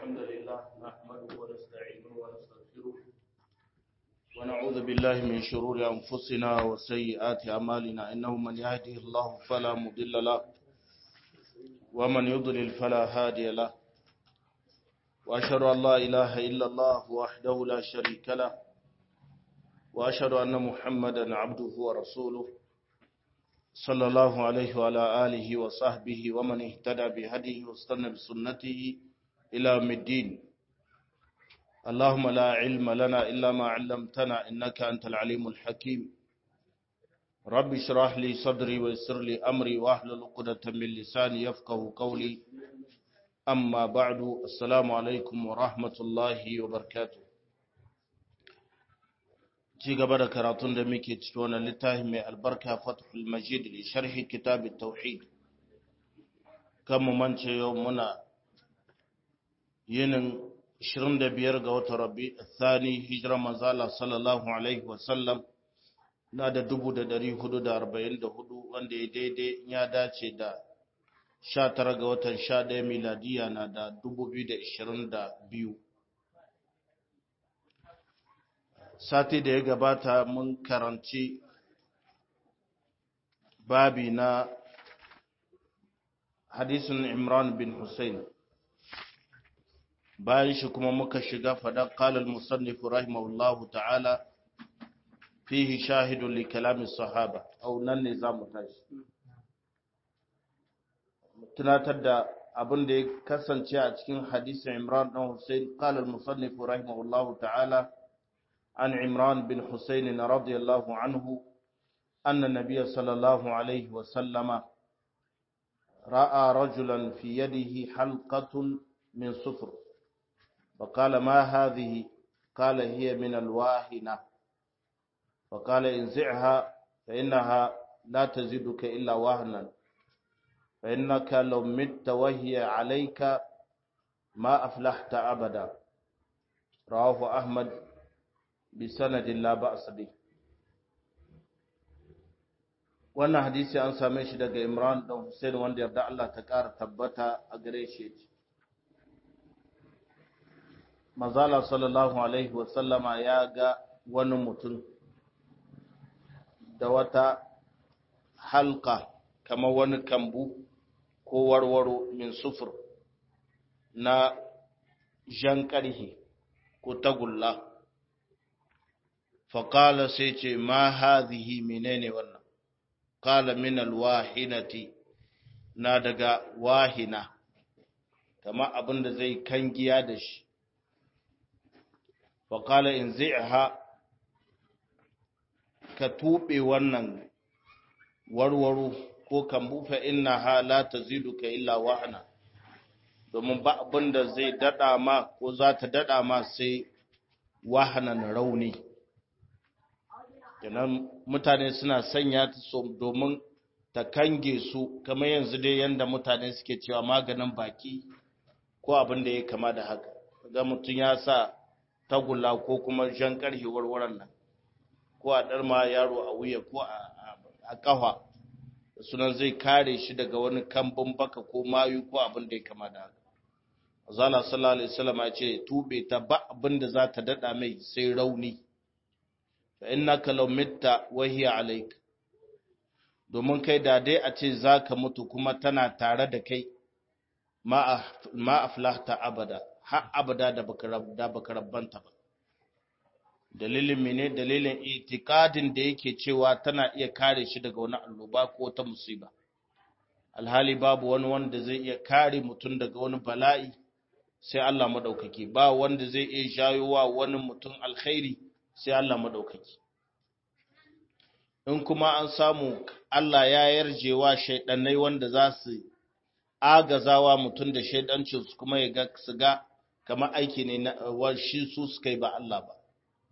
الحمد لله نحمده ونستعينه ونستغفره ونعوذ بالله من شرور أنفسنا وسيئات أعمالنا إنه من يهده الله فلا مضل له ومن يضلل فلا هادي له وأشهد أن لا إله إلا الله وحده لا شريك له وأشهد أن محمدا عبده ورسوله صلى الله عليه وعلى آله وصحبه ومن اهتدى بهديه واستنى بسنته إلى يوم الدين اللهم لا علم لنا إلا ما علمتنا إنك أنت العليم الحكيم رب اشرح لي صدري ويسر لي أمري واحلل عقدة من لساني يفقه قولي أما بعد السلام عليكم ورحمة الله وبركاته ci gaba da karatun da muke ciki wannan littafin mai albarka fathul majid li sharhi kitab tauhid kan mu mance yau muna yinin 25 ga watan rabi thani hijira manzala sallallahu alaihi wasallam na da 1444 wanda ya daidai ya dace da 19 ga watan 11 miladiya na da 2022 sati da ya gabata mun karanci babi na hadisin imran bin hussein bayan shi kuma muka shiga faɗa ƙalar musannifu rahimahullahu ta'ala fihi shahidun li kalamin sahaba au nan ne za mu tashi tunatar da abin da ya kasance a cikin hadisin imran ɗan hussein ƙalar musannifu rahimahullahu ta'ala عن عمران بن حسين رضي الله عنه أن النبي صلى الله عليه وسلم رأى رجلا في يده حلقة من صفر فقال ما هذه قال هي من الواهنة فقال انزعها فإنها لا تزيدك إلا وهنا فإنك لو مت وهي عليك ما أفلحت أبدا رواه أحمد bisanadin la ba'sa bi wannan hadisi an same shi daga Imran dan Hussein wanda yarda Allah ta ƙara tabbata a gare shi Mazala sallallahu alaihi wa sallama ya ga wani mutum da wata halka kamar wani kambu ko warwaro min sufur na jan ƙarhi ko tagulla faƙala sai ce ma hazihi menene wannan ƙala min alwahinati na daga wahina kama abin da zai kangiya da shi faƙala in zai'aha ka tuɓe wannan warwaro ko kambu fa inna ha la taziduka illa wahana domin ba abin da zai daɗa ma ko za ta daɗa ma sai wahanan rauni kenan mutane suna sanya ta so domin ta kange su kamar yanzu dai yanda mutane suke cewa maganin baki ko abin da ya kama da haka ga mutum ya sa tagulla ko kuma jan karhe warwaran nan ko a ɗarma yaro a wuya ko a ƙafa sunan zai kare shi daga wani kambun baka ko mayu ko abin da ya kama da haka Azala sallallahu alaihi wasallam ya ce tube ta ba abin da za ta dada mai sai rauni fa innaka law mitta wa hiya alayka domin kai da dai a ce zaka mutu kuma tana tare da kai ma ma aflahta abada har abada da baka da baka rabbanta ba dalilin mene dalilin itikadin da yake cewa tana iya kare shi daga wani annoba ko ta musiba alhali babu wani wanda zai iya kare mutum daga wani bala'i sai Allah madaukaki ba wanda zai iya jayowa wani mutum alkhairi sai Allah maɗaukaki. In kuma an samu Allah ya yarjewa shaiɗannai wanda za su agazawa mutum da shaiɗancinsu kuma ya ga su ga kamar aiki ne na shi su suka yi ba Allah ba.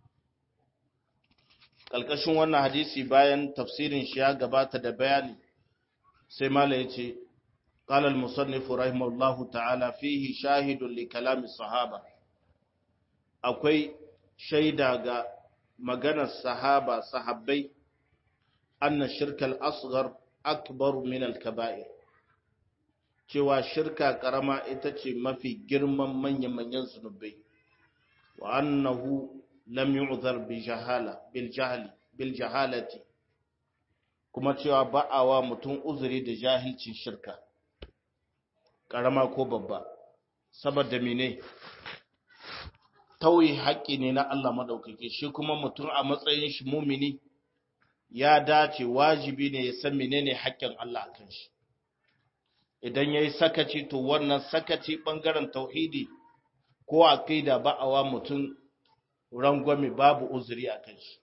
Ƙalƙashin wannan hadisi bayan tafsirin shi ya gabata da bayani sai Mala ya ce, قال المصنف رحمه الله تعالى فيه شاهد لكلام الصحابة akwai shaida ga maganar sahaba sahabbai anna shirkal asghar akbar min al kaba'ir cewa shirka karama ita ce mafi girman manyan-manyan zunubai wa annahu lam yu'zar bi jahala bil jahli bil jahalati kuma cewa ba'awa mutum uzuri da jahilcin shirka karama ko babba saboda mene tauye haƙƙi ne na Allah madaukake shi kuma mutum a matsayin shi mumini ya dace wajibi ne ya san menene haƙƙin Allah akan shi idan yayi sakaci to wannan sakaci bangaren tauhidi ko aqida ba'awa mutum rangwame babu uzuri akan shi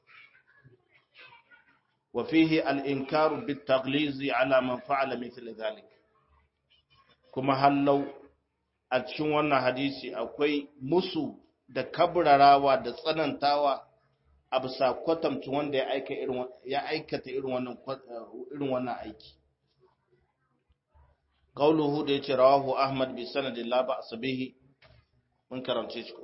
wa fihi al-inkaru bit-taghlizi ala man fa'ala mithla dhalik kuma hallau a cikin wannan hadisi akwai musu da kabrarawa da tsanantawa a bisa kwatamci wanda ya aikata irin wannan irin wannan aiki qauluhu da yace rawahu ahmad bi sanadin la ba'sa bihi mun karance shi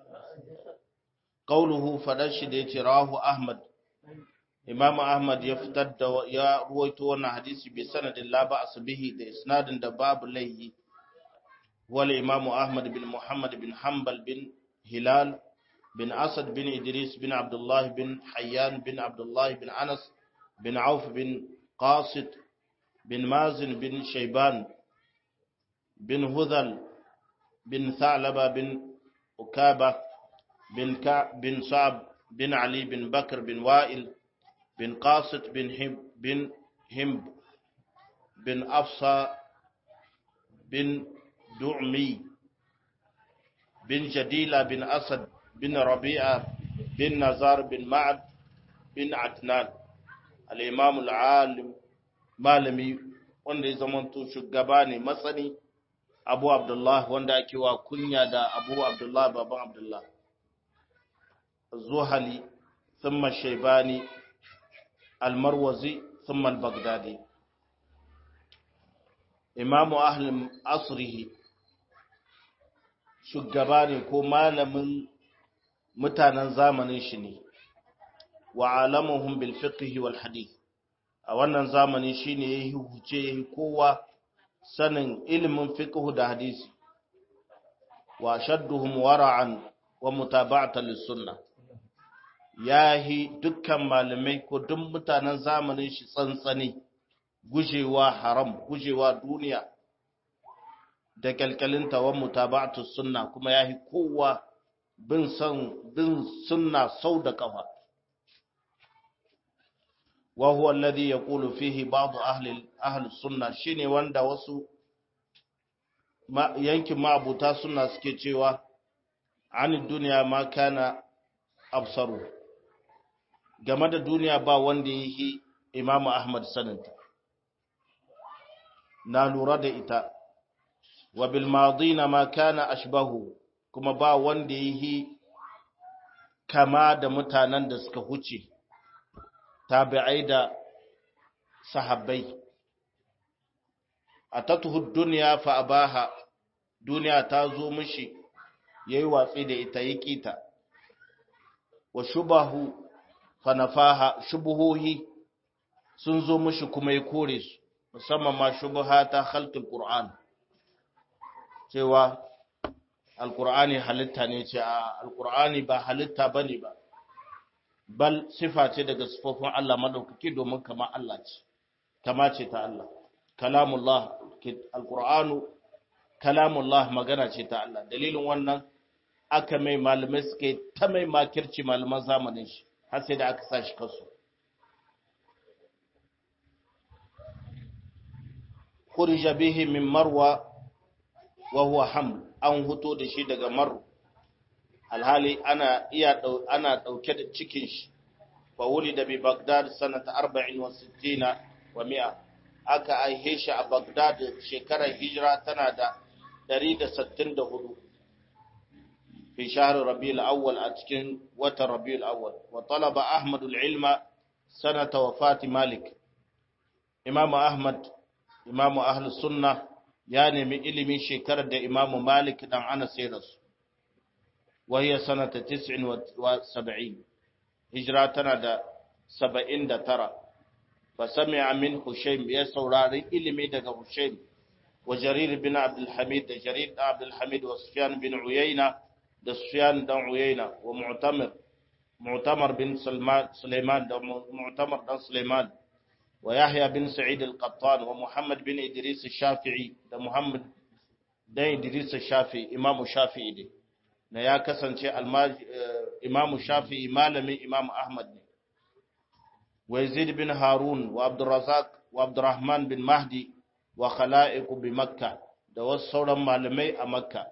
qauluhu fadan shi da yace rawahu ahmad imam ahmad ya fitar da ya ruwaito wannan hadisi bi sanadin la ba'sa bihi da isnadin da babu laihi wal imam ahmad bin muhammad bin hanbal bin hilal bin asad bin idris bin abdullah bin hayyan bin abdullah bin anas bin auf bin qasid bin mazin bin shayban bin hudhal bin thalaba bin ukaba bin ka bin sa'b bin ali bin bakr bin wa'il bin qasid bin hib bin himb bin afsa bin du'mi bin jadila bin asad bin rabi'a bin nazar bin ma'ad bin adnan al-imam al-alim malami wanda ya zamanto shugaba ne matsani abu abdullah wanda ake wa kunya da abu abdullah baban abdullah zuhali thumma shaybani al-marwazi thumma al-baghdadi imamu ahli asrihi shugaba ne ko malamin mutanen zamanin shi ne wa alamuhum bil fiqh wal hadith a wannan zamani shine yayi huce yayi kowa sanin ilimin fiqh da hadisi wa shadduhum wara'an wa mutaba'atan lis sunnah yahi dukkan malamai ko duk mutanen zamanin shi tsantsani gujewa haram gujewa duniya da kalkalinta wa mutaba'atu sunna kuma yahi kowa bin san bin sunna sau da kafa wa huwa alladhi yaqulu fihi ba'd ahli ahli sunna shine wanda wasu yankin ma'abuta sunna suke cewa an duniya ma kana absaru game da duniya ba wanda yake imamu ahmad saninta na lura da ita wa bil madina ma kana ashbahu kuma ba wanda yake kama da mutanen da suka huce tabi'ai da sahabbai atatuhu dunya fa abaha duniya ta zo mishi yayi watsi da ita yake ta wa shubahu fa nafaha shubuhohi sun zo mishi kuma ya kore su musamman ma shubha ta khalqul qur'an cewa alqur'ani halitta ne ce a alqur'ani ba halitta bane ba bal sifa ce daga sifofin Allah madaukaki domin kama Allah ce kama ce ta Allah kalamullah alqur'anu kalamullah magana ce ta Allah dalilin wannan aka mai malamai suke ta mai makirci malaman zamanin shi har sai da aka sa shi kasu khurija bihi min marwa wa huwa ham an huto da shi daga maru alhali ana iya ana dauke da cikin shi fa wulida bi bagdad sanata 64 wa 100 aka aihe shi a bagdad shekarar hijira tana da 164 fi shahr rabiul awwal a cikin watan rabiul awwal wa talaba ahmad al-ilma sanata wafati malik imam ahmad imam ahlus sunnah ya nemi ilimin shekarar da imamu malik dan anas ya rasu وهي سنة تسع وسبعين هجرة تنا سبعين دا ترى فسمع من هشيم يسوراري إلمي دا هشيم wa jarir bin abdul hamid da jarir da abdul hamid wa sufyan bin uyayna da sufyan dan uyayna wa mu'tamir mu'tamar bin sulaiman da mu'tamar dan sulaiman wa yahya bin sa'id al-qattan wa muhammad bin idris al-shafi'i da muhammad dan idris al-shafi'i imam shafi'i ne na ya kasance imam shafi'i malamin imam ahmad ne wa yazid bin harun wa abdurrazzaq wa abdurrahman bin mahdi wa khala'iqu bi makka da wasu sauran malamai a makka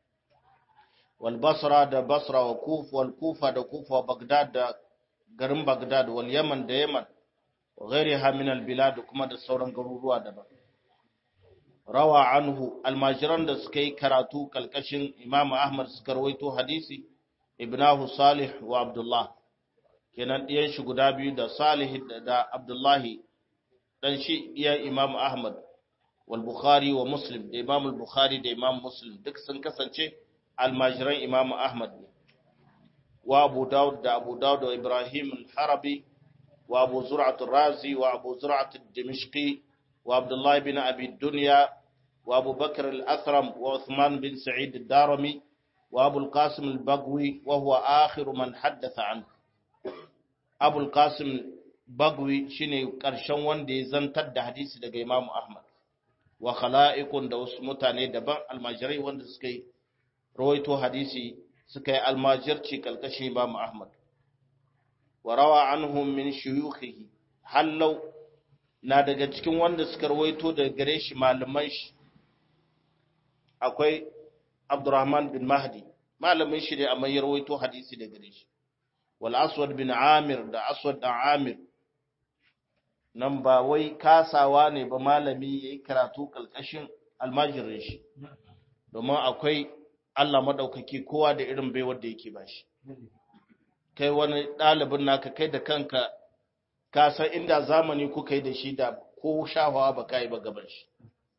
wal basra da basra wa kufa wal kufa da kufa wa bagdad da garin bagdad wal yaman da yaman wa ghairiha min al bilad kuma da sauran garuruwa daban rawa anhu almajiran da suka yi karatu kalkashin imamu ahmad suka rawaito hadisi ibnahu salih wa abdullah kenan ɗiyan shi guda biyu da salih da abdullahi dan shi ɗiyan imamu ahmad wal bukhari wa muslim da imamu bukhari da imam muslim duk sun kasance almajiran imamu ahmad ne wa abu daud da abu daud da ibrahim al-harabi wa abu zur'at razi wa abu zur'at dimishqi wa abdullah bin abi dunya wa abu bakr al-athram wa uthman bin sa'id ad-darimi wa abu al-qasim al-bagwi wa huwa akhiru man haddatha anhu abu al-qasim bagwi shine karshen wanda ya zantar da hadisi daga imamu ahmad wa khala'iqun da wasu mutane daban almajirai wanda suka yi rawaito hadisi suka yi almajirci kalkashin Imam Ahmad wa rawa anhum min shuyukhihi hallau na daga cikin wanda suka rawaito daga gare shi malaman shi akwai Abdurrahman bin Mahdi malamin shi ne amma ya rawaito hadisi daga gare shi wal Aswad bin Amir da Aswad dan Amir nan ba wai kasawa ne ba malami yayi karatu kalkashin almajirin shi domin akwai Allah maɗaukaki kowa da irin baiwar da yake ba shi. Kai wani ɗalibin naka kai da kanka ka san inda zamani kuka yi da shi da ko shafawa ba ka yi ba gaban shi.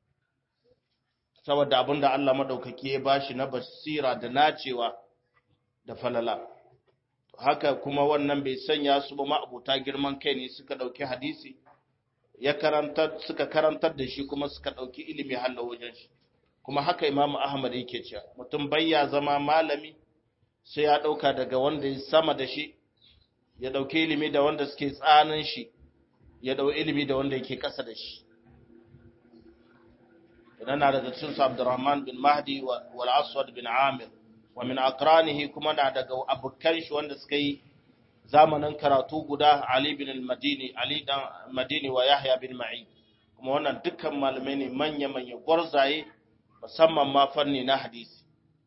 Saboda abin da Allah maɗaukaki ya ba shi na basira da nacewa da falala. Haka kuma wannan bai sanya su ba ma'abuta girman kai ne suka ɗauki hadisi, ya karantar suka karantar da shi kuma suka ɗauki ilimi hallo wajen shi. kuma haka imamu ahmad yake cewa mutum bayya zama malami sai ya ɗauka daga wanda ya sama da shi ya ɗauki ilimi da wanda suke tsanin shi ya ɗau ilimi da wanda yake ƙasa da shi idan na daga cikin su abdurrahman bin mahdi wal aswad bin amir wa min aqranihi kuma na daga abokan shi wanda suka yi zamanin karatu guda ali bin al-madini ali dan madini wa yahya bin ma'in kuma wannan dukkan malamai ne manya manya gwarzaye musamman ma fanni na hadisi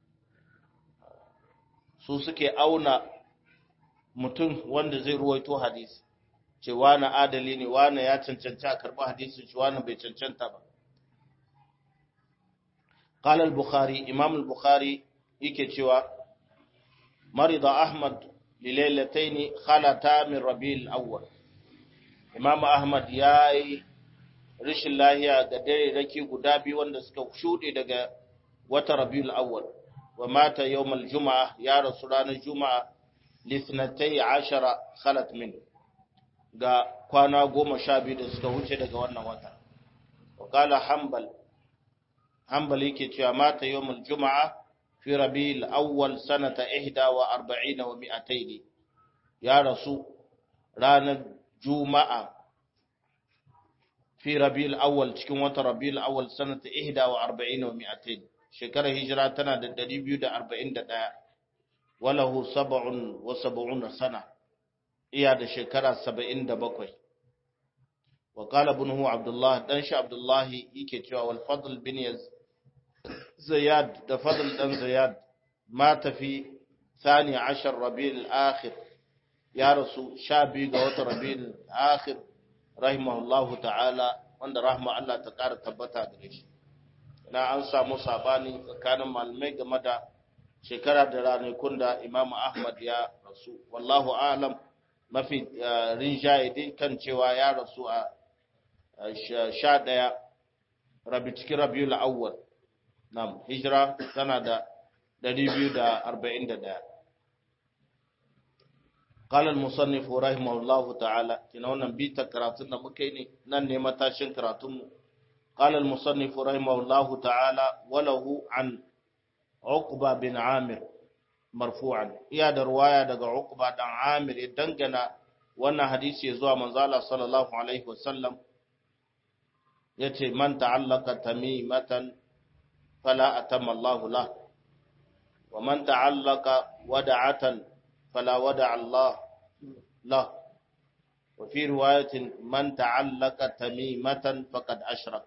su suke auna mutum wanda zai ruwaito hadisi ce wani adali ne wani ya cancanta a karɓi hadisin shi wani bai cancanta ba قال البخاري إمام البخاري yake cewa marida ahmad lilailataini khalata min rabiul awwal imam ahmad yayi rishin lahiya ga dare raki guda biyu wanda suka shuɗe daga wata rabiul awwal wa mata yawmal juma'a ya rasu ranar juma'a lisnatai ashara khalat min ga kwana goma sha biyu da suka wuce daga wannan wata wa kala hanbal hanbal yake cewa mata yawmal juma'a fi rabiul awwal sanata ihda wa arba'ina wa mi'ataini ya rasu ranar juma'a fi rabiul awwal cikin wata rabiul awwal sanata ihda wa arba'ina wa mi'atain shekarar hijira tana da 241 walahu sab'un wa sab'una sana iya da shekara 77 wa qala ibnuhu abdullah dan shi abdullah yake cewa wal fadl bin ziyad da fadl dan ziyad mata fi ثاني عشر ربيع الآخر يا رسول شابي قوة ربيع الآخر rahimahullahu ta'ala wanda rahma Allah ta ƙara tabbata gare shi na an samu sabani tsakanin malamai game da shekara da ranakun da Imam Ahmad ya rasu wallahu a'lam mafi rinjaye dai kan cewa ya rasu a sha ɗaya rabi cikin rabiul awwal nam hijira tana da 241 قال المصنف رحمه الله تعالى kina wannan bita karatun da muka yi ne nan ne matashin karatunmu قال المصنف رحمه الله تعالى وله عن عقبة بن عامر مرفوعا يا رواية دقى عقبة بن عامر دنجنا وانا حديث يزوى منزالة صلى الله عليه وسلم يتي من تعلق تميمة فلا أتم الله له ومن تعلق ودعة فلا ودع الله له وفي رواية من تعلق تميمة فقد أشرك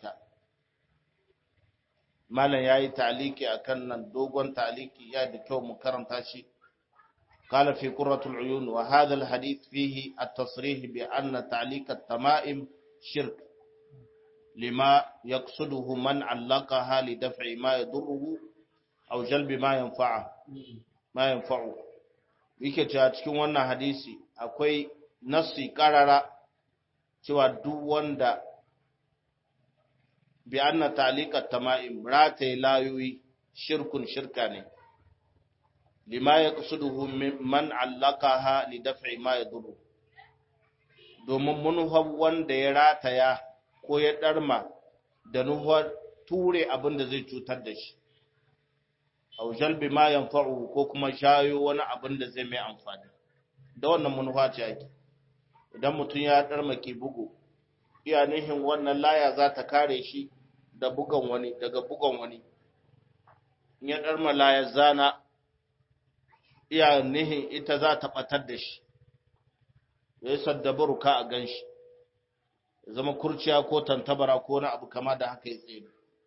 مالا ياي تعليقي أكن دوغون تعليقي يا دكيو مكرم تاشي قال في قرة العيون وهذا الحديث فيه التصريح بأن تعليق التمائم شرك لما يقصده من علقها لدفع ما يضره أو جلب ما ينفعه ما ينفعه yake cewa cikin wannan hadisi akwai nassi karara cewa duk wanda bi anna ta'liqat tama'im rataye layoyi shirkun shirka ne lima yaqsuduhu man allaqaha li daf'i ma yadurru domin munhab wanda ya rataya ko ya darma da nuhar ture abin da zai cutar da shi aw jalbi ma yanfa'u ko kuma shayo wani abin da zai mai amfani da wannan manufa ce ake idan mutum ya darmake bugu iya nihin wannan laya za ta kare shi da bugan wani daga bugan wani in ya darma laya zana iya nihin ita za ta batar da shi ya yi saddabaru ka a gan shi zama kurciya ko tantabara ko wani abu kama da haka ya tsaye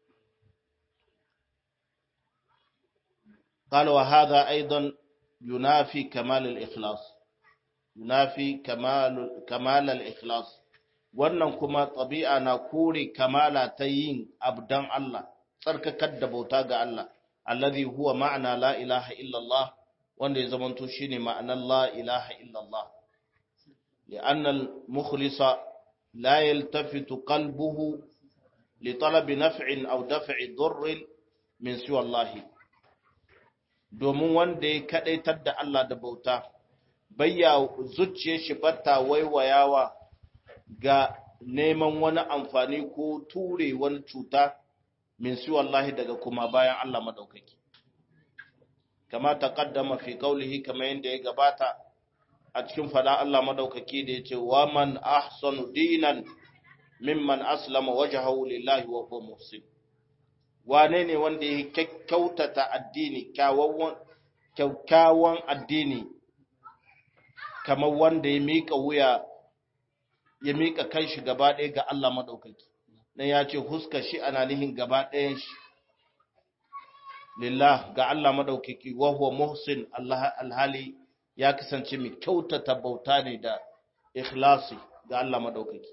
قال وهذا أيضا ينافي كمال الإخلاص ينافي كمال كمال الإخلاص wannan kuma ɗabi'a na kore kamala ta yin abdan Allah tsarkakar da bauta ga Allah allazi huwa ma'ana la ilaha illallah wanda ya zamanto shine ma'anar la ilaha illallah li'anna al-mukhlisa la yaltafitu qalbuhu li talabi naf'in aw daf'i dhurrin min siwa Allah domin wanda ya kadaitar da Allah da bauta bayya zuciyar shi batta waiwayawa ga neman wani amfani ko ture wani cuta min su wallahi daga kuma bayan Allah madaukaki kama taqaddama fi qawlihi kama yanda ya gabata a cikin fada Allah madaukaki da yace wa man ahsanu dinan mimman aslama wajhahu lillahi wa huwa muhsin wane ne wanda ya kyautata addini kyakkyawan addini kamar wanda ya miƙa wuya ya miƙa kanshi gaba ɗaya ga Allah maɗaukaki dan ya ce huska shi ana nihin gaba ɗayan shi lillah ga Allah maɗaukaki wa huwa muhsin Allah alhali ya kasance mai kyautata bauta ne da ikhlasi ga Allah maɗaukaki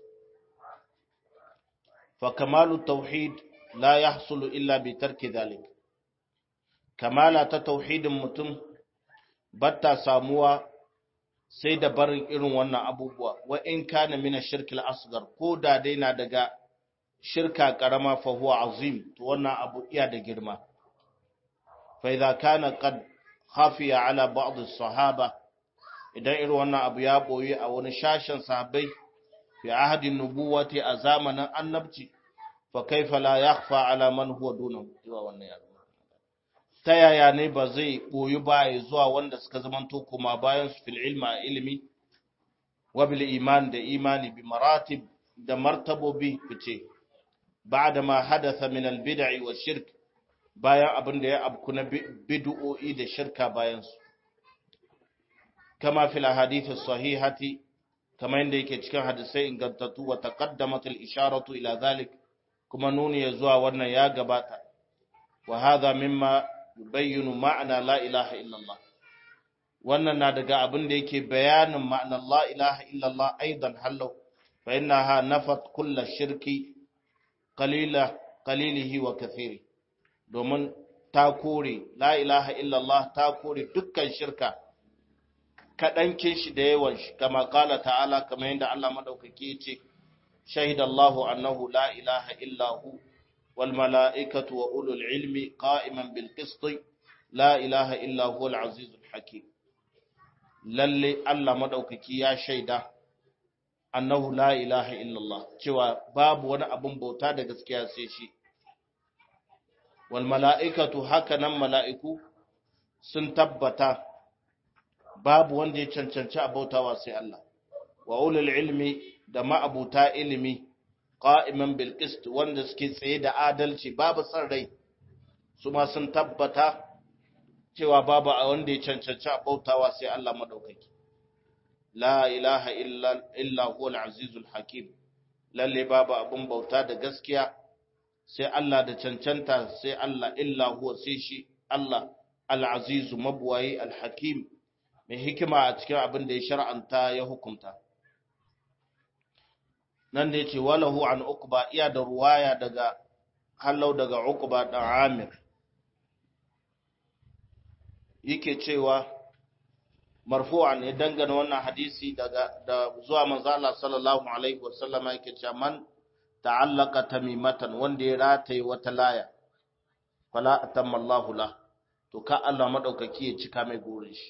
fa kamalu tauhid la yahsulu illa bi tarki dhalik kamala ta tauhidin mutum batta samuwa sai da barin irin wannan abubuwa wa in kana mina shirkil asgar ko da dai na daga shirka karama fa huwa azim to wannan abu iya da girma fa idza kana qad khafiya ala ba'd as-sahaba idan irin wannan abu ya boye a wani shashin sahabbai fi ahadin nubuwati a zamanin annabci fa kaifa la yakhfa ala man huwa dunahu zuwa wannan yaro ta yaya ne ba zai boyi baya zuwa wanda suka zamanto kuma bayan su fil ilma ilimi wa bil iman da imani bi maratib da martabobi fice ba'da ma hadatha min al bid'i wa shirk bayan abin da ya abku na bid'o'i da shirka bayan su kama fil ahadith sahihati kama inda yake cikin hadisai ingantattu wa taqaddamat al isharatu ila zalik kuma nuni ya zuwa wannan ya gabata wa hadha mimma yubayyinu ma'ana la ilaha illallah wannan na daga abin da yake bayanin ma'anar la ilaha illallah aidan hallau fa innaha nafat kulla shirki qalila qalilihi wa kathiri domin ta kore la ilaha illallah ta kore dukkan shirka kadankin shi da yawan shi kama kala ta'ala kamar yadda Allah madaukake ya ce shahidallahu annahu la ilaha illahu والملائكة وأولو العلم قائما بالقسط لا إله إلا هو العزيز الحكيم lalle Allah madaukaki ya shaida annahu la ilaha illallah cewa babu wani abun bauta da gaskiya sai shi wal mala'ikatu haka nan mala'iku sun tabbata babu wanda ya cancanci a bautawa sai Allah wa ulul ilmi da ma'abuta ilimi qa'iman bil qist wanda suke tsaye da adalci babu san rai su ma sun tabbata cewa babu a wanda ya cancanci a bautawa sai Allah madaukaki la ilaha illa illa huwal azizul hakim lalle babu abun bauta da gaskiya sai Allah da cancanta sai Allah illa huwa sai shi Allah al-azizu mabwayi al-hakim mai hikima a cikin abin da ya shar'anta ya hukunta nan da yace walahu an uqba iya da ruwaya daga hallau daga uqba da amir yake cewa marfu'an ya dangana wannan hadisi daga da zuwa manzo Allah sallallahu alaihi wasallama yake cewa man ta'allaka tamimatan wanda ya rataye wata laya fala atamma Allahu la to ka Allah madaukaki ya cika mai gurin shi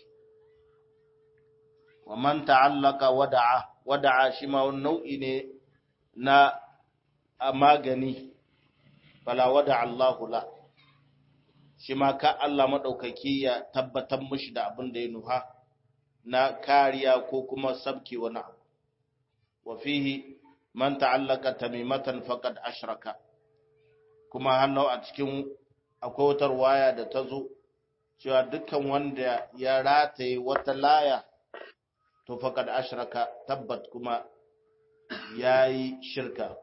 wa man ta'allaka wada'a wada'a shi ma wani nau'i ne na magani fala wada'a Allahu la shi ma ka Allah madaukaki ya tabbatar mishi da abin da ya nuha na kariya ko kuma sabki wani abu wa fihi man ta'allaka tamimatan faqad ashraka kuma hannu a cikin akwai wata waya da ta zo cewa dukkan wanda ya rataye wata laya to faqad ashraka tabbat kuma yayi shirka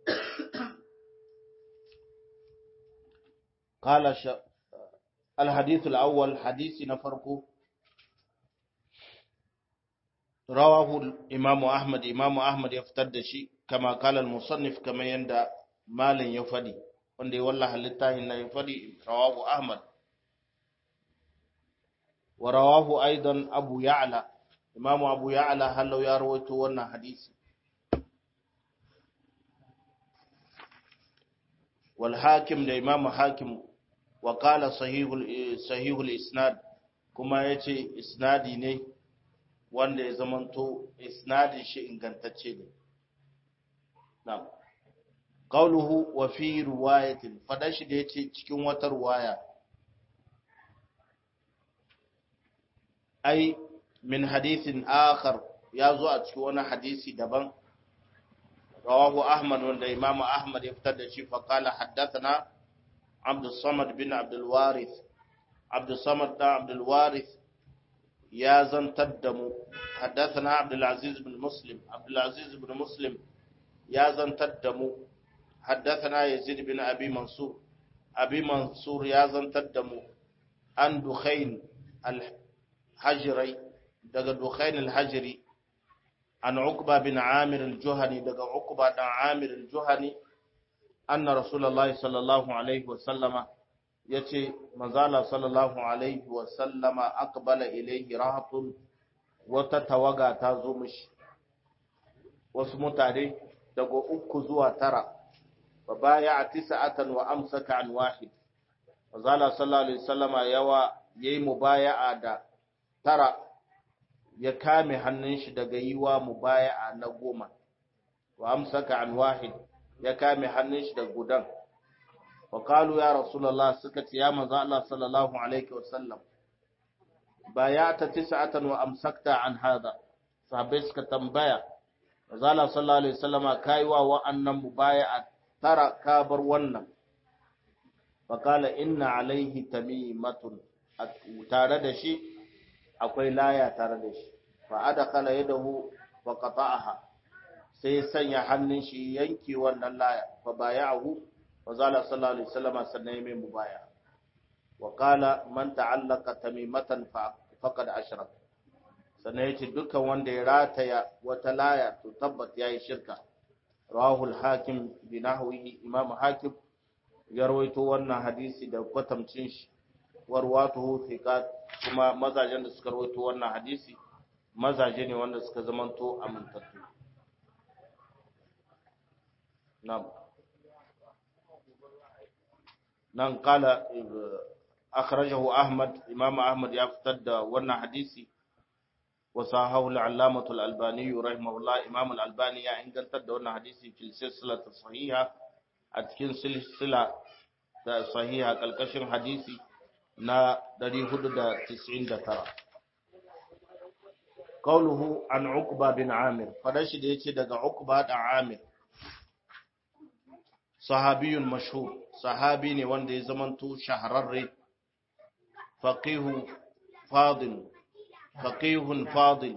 قال الحديث الأول حديث نفرقه رواه الإمام أحمد إمام أحمد يفتد شيء كما قال المصنف كما يندى مال يفدي wanda wallahi littafin na ya fadi rawahu ahmad wa rawahu aidan abu ya'la imamu abu ya'la hallau ya rawaito wannan hadisi wal hakim da imamu hakim wa qala sahihul sahihul isnad kuma yace isnadi ne wanda ya zamanto isnadin shi ingantacce ne na'am qawluhu wa fi riwayatin fadan shi da yace cikin wata riwaya ai min hadithin akhar ya zo a cikin wani hadisi daban rawahu ahmad wanda imamu ahmad ya fitar da shi fa qala haddathana abdus samad bin abdul warith abdus samad da abdul warith ya zantar da mu haddathana abdul aziz bin muslim abdul aziz bin muslim ya zantar da mu haddathana yazid bin abi mansur abi mansur ya zantar da mu an dukhain al-hajri daga dukhain al-hajri an uqba bin amir al-juhani daga uqba dan amir al-juhani anna rasulullahi sallallahu alaihi wa sallama yace manzala sallallahu alaihi wa sallama aqbala ilayhi rahatun wata tawaga ta zo mishi wasu mutane daga uku zuwa tara fa baya tisa'atan wa amsaka an wahid manzala sallallahu alaihi wasallama yawa yayi mubaya'a da tara ya kame hannun shi daga yiwa mubaya'a na goma wa amsaka an wahid ya kame hannun shi daga gudan وقالوا يا رسول الله سكت يا من الله صلى الله عليه وسلم بايعت تسعة وأمسكت عن هذا صحابي suka tambaya Zala sallallahu alaihi wasallam kaiwa wa'annan mubaya'a tara ka bar wannan faqala inna alaihi tamimatun tare da shi akwai laya tare da shi fa adkhala yadahu fa qata'aha sai sanya hannun shi yanke wannan laya fa baya'ahu وزال صلى الله عليه وسلم سنه من مبايع وقال من تعلق تميمة فقد أشرك sannan ya ce dukkan wanda ya rataya wata laya to tabbat ya yi shirka rahul hakim bi nahwihi imam hakim ya rawaito wannan hadisi da kwatamcin shi warwatuhu thiqat kuma mazajen da suka rawaito wannan hadisi mazaje ne wanda suka zamanto amintattu na'am nan kala akhrajahu ahmad imam ahmad ya fitar da wannan hadisi وصححه العلامة الألباني رحمه الله إمام الألباني يا إن قلت دون حديثي في السلسلة الصحيحة أتكين سلسلة صحيحة كالكشن حديثي نا دري هدد تسعين دترا قوله عن عقبة بن عامر فدش ديتي دقى عقبة بن عامر صحابي مشهور صحابي ne wanda ya zamanto shahararre faqihu fadil faqihun fadil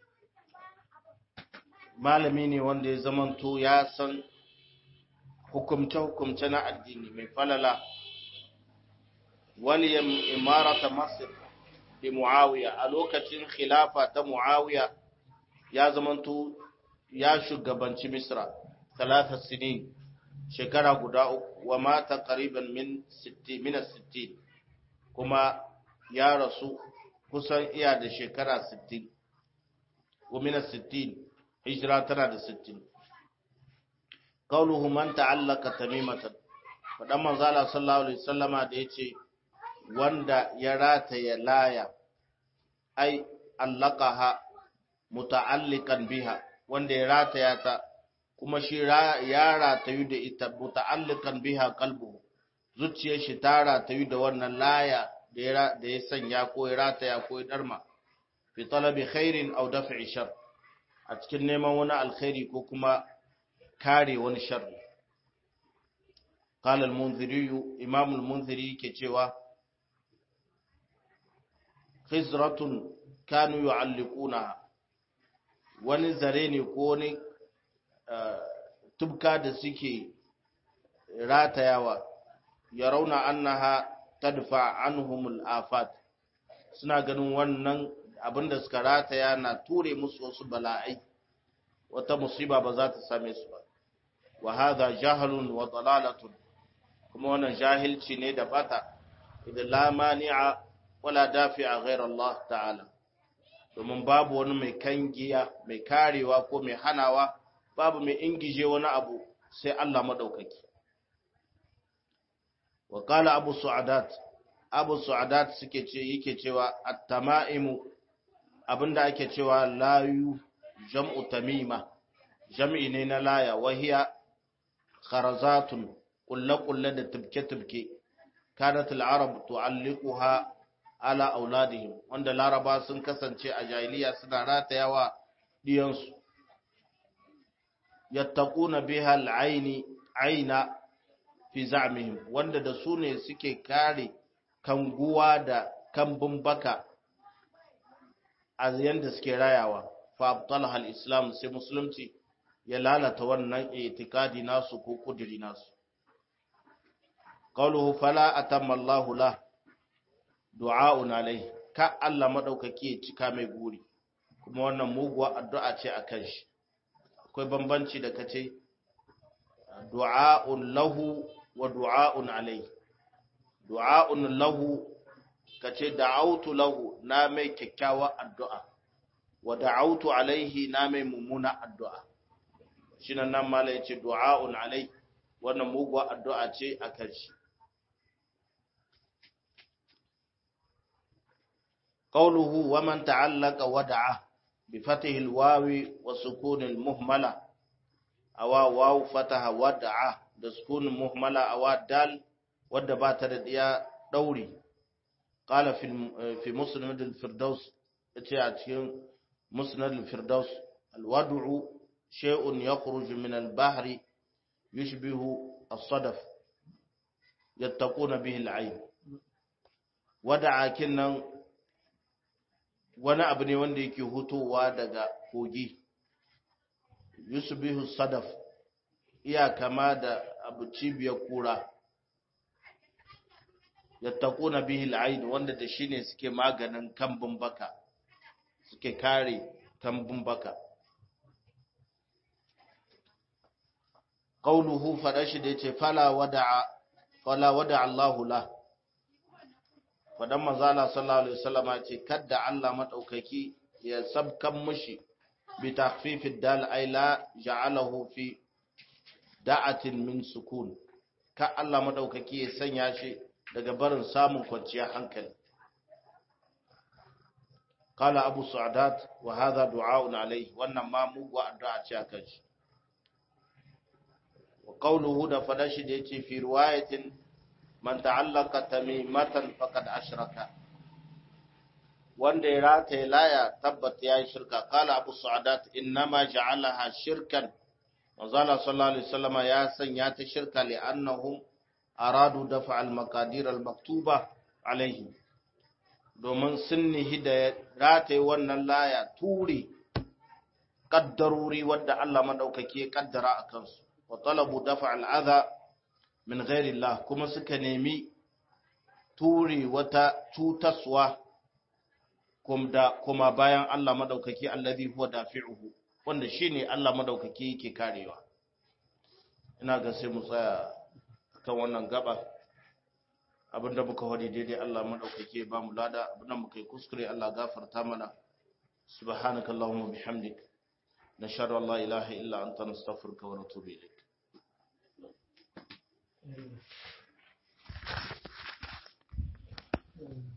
malami ne wanda ya zamanto ya san hukumce-hukumce na addini mai falala waliyam imarata masir da muawiya a lokacin khilafa ta muawiya ya zamanto ya shugabanci misra talata sinin shekara guda uku wa mata qariban min 60 kuma ya rasu kusan iya da shekara 60 gomina 60 hijira tana da 60 qauluhu man ta'allaka tamimatan fadan manzala sallallahu alaihi wasallama da yace wanda ya rataya laya ai allaqaha muta'alliqan biha wanda ya rataya ta kuma shi ya ratayu da ita muta'alliqan biha qalbuhu zuciyar shi ta ratayu da wannan laya da ya sanya ko ya rataya ko ya darma fi talabi khairin aw daf'i shar a cikin neman wani alkhairi ko kuma kare wani sharri qala al-munziri imam al-munziri ke cewa khizratun kanu yu'alliquna wani zare ne ko wani tubka da suke ratayawa ya rauna annaha tadfa anhumul afat suna ganin wannan abinda suka rataya na ture musu wasu bala'ai wata musiba ba za ta same su ba wa hadha jahlun wa dalalatun kuma wannan jahilci ne da bata idan la mani'a wala dafi'a ghayra Allah ta'ala domin babu wani mai kangiya mai karewa ko mai hanawa babu mai ingije wani abu sai Allah madaukaki wa qala abu su'adat abu su'adat suke ce yake cewa at-tama'imu abinda ake cewa layu jam'u tamima jam'i ne na laya wahiya kharazatun kulle-kulle da tubke-tubke kanat al-arab tu'alliquha ala auladihim wanda laraba sun kasance a jahiliya suna ratayawa diyansu yattaquna biha al-aini aina fi za'mihim wanda da su ne suke kare kanguwa da kambun baka a yanda suke rayawa fa abtalha al-islam sai musulunci ya lalata wannan itikadi nasu ko kudiri nasu qawluhu fala atamma Allahu la du'a'un alai ka Allah madaukaki ya cika mai guri kuma wannan muguwa addu'a ce akan shi akwai bambanci da kace du'a'un lahu wa du'a'un alai du'a'un lahu kace da'autu lahu na mai kyakkyawa addu'a wa da'autu alaihi na mai mummuna addu'a shine nan mala yace du'a'un alai wannan muguwa addu'a ce akan shi qawluhu wa man ta'allaqa wada'a bi fatihi al-wawi wa sukun al-muhmala awa waw fataha wada'a da sukun muhmala awa dal wadda ba ta da diya dauri qala fi fi musnad al-firdaus yace a cikin musnad al-firdaus al-wad'u shay'un yakhruju min al-bahri yushbihu as-sadaf yattaquna bihi al-ayn wada'a kinnan wani abu ne wanda yake hutowa daga kogi yusubihu sadaf iya kama da abu cibiyar kura yattaquna bihi al-ayn wanda da shine suke maganin kambun baka suke kare kambun baka qauluhu fadashi da yace fala wada'a fala wada'a Allahu la fadan manzala sallallahu alaihi wasallam ce kadda Allah madaukaki ya sabkan mushi bi takhfifid dal ay la ja'alahu fi da'atin min sukun ka Allah madaukaki ya sanya shi daga barin samun kwanciyar hankali qala abu sa'dat wa hadha du'a'un alayhi wannan ma mugu addu'a ce akan shi wa qawluhu da fadashi da yace fi riwayatin man ta'allaka tamimatan faqad ashraka wanda ya rataye laya tabbat ya yi shirka kala abu sa'adat innama ja'alaha shirkan manzala sallallahu alaihi wasallama ya sanya ta shirka li annahum aradu dafa al maqadir al maktuba alaihi domin sun nihi da rataye wannan laya ture kaddaruri wadda Allah madaukake ya kaddara a kansu wa talabu dafa al adha min ghairi Allah kuma suka nemi ture wata cutaswa kuma bayan Allah madaukaki allazi huwa dafi'uhu wanda shine Allah madaukaki yake karewa ina ga sai mu tsaya kan wannan gaba abinda muka wadi daidai Allah madaukaki ba mu lada abinda muka yi kuskure Allah gafarta mana subhanaka allahumma bihamdik nashhadu an la ilaha illa anta nastaghfiruka wa natubu ilayk Mm.